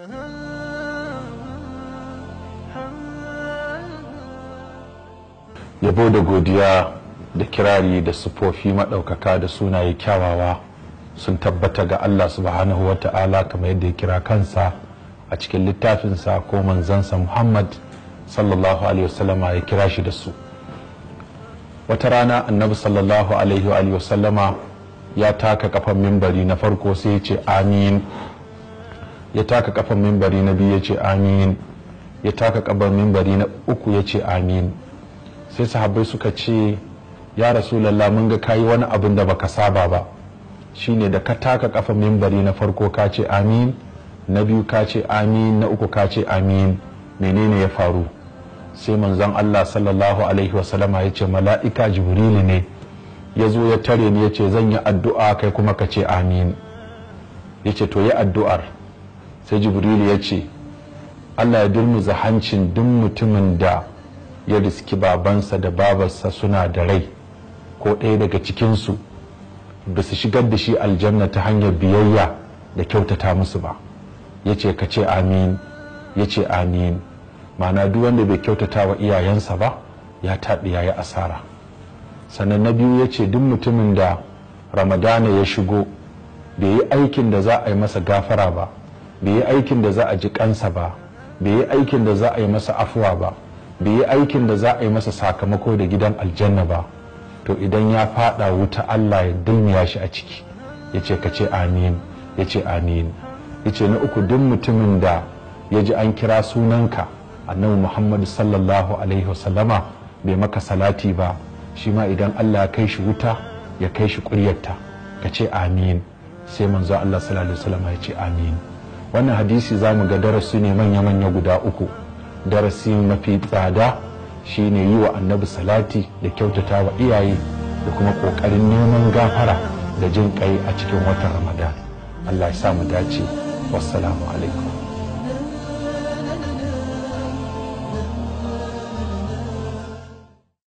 yabo da godiya da kirari da sufofi maɗaukaka da sunaye kyawawa sun tabbata ga Allah subhanahu wa ta'ala kamar yadda ya kira kansa a cikin littafinsa ko manzansa Muhammad sallallahu alaihi wasallama ya kira shi da su wata rana annabi sallallahu alaihi wasallama ya taka kafan mimbari na farko sai ya ce amin ya taka kafan mimbari na biyu ya ce amin ya taka kafan mimbari na uku ya ce amin sai sahabbai suka ce ya rasulallah mun ga kayi wani abin da baka saba ba shine da ka taka kafa mimbari na farko ka ce amin na biyu ka ce amin na uku ka ce amin menene ya faru sai manzon Allah sallallahu alaihi wasallama ya ce mala'ika jibrilu ne ya zo ya tare ni ya ce zan yi addu'a kai kuma ka ce amin ya ce to yi addu'ar sai jibrilu ya ce Allah ya durmuza hancin duk mutumin da ya riski babansa da babarsa suna da rai ko ɗaya daga cikinsu ba su shigar da shi aljanna ta hanyar biyayya da kyautata musu ba ya ce ka ce amin ya ce amin ma'ana duk wanda bai kyautata wa iyayensa ba ya taɓi ya yi asara sannan na biyu ya ce duk mutumin da ramadana ya shigo bai yi aikin da za a yi masa gafara ba bai yi aikin da za a ji kansa ba bai yi aikin da za a yi masa afuwa ba bai yi aikin da za a yi masa sakamako da gidan aljanna ba to idan ya fada wuta Allah ya dulmiya shi a ciki ya ce ka ce amin ya ce amin ya ce na uku duk mutumin da ya ji an kira sunanka annabi muhammadu sallallahu alaihi wasallama bai maka salati ba shi ma idan Allah ya kai shi wuta ya kai shi kuryarta ka ce amin sai manzo Allah sallallahu alaihi wasallama ya ce amin wannan hadisi za mu ga darasi ne manya-manya guda uku darasi mafi tsada shine yi wa annabi salati da kyautata wa iyaye da kuma ƙoƙarin neman gafara da jin kai a cikin watan ramadan allah ya sa mu dace wassalamu alaikum